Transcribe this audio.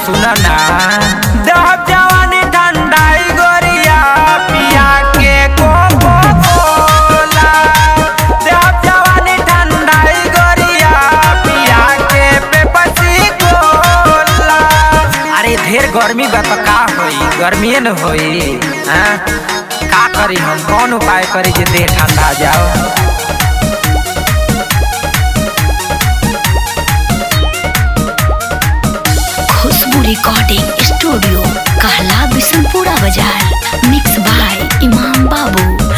सुन ना देहब जवानी ठंडाई गोरिया पिया के कोको कोला देहब जवानी ठंडाई गोरिया पिया के पेपसी कोला अरे ढेर गर्मी बा तो का होई गर्मीए न होई हाँ का करी हम कौन उपाय करी जे देह ठंडा जाओ खुशबू रिकॉर्डिंग स्टूडियो कहला बिशनपुरा बाजार मिक्स बाय इमाम बाबू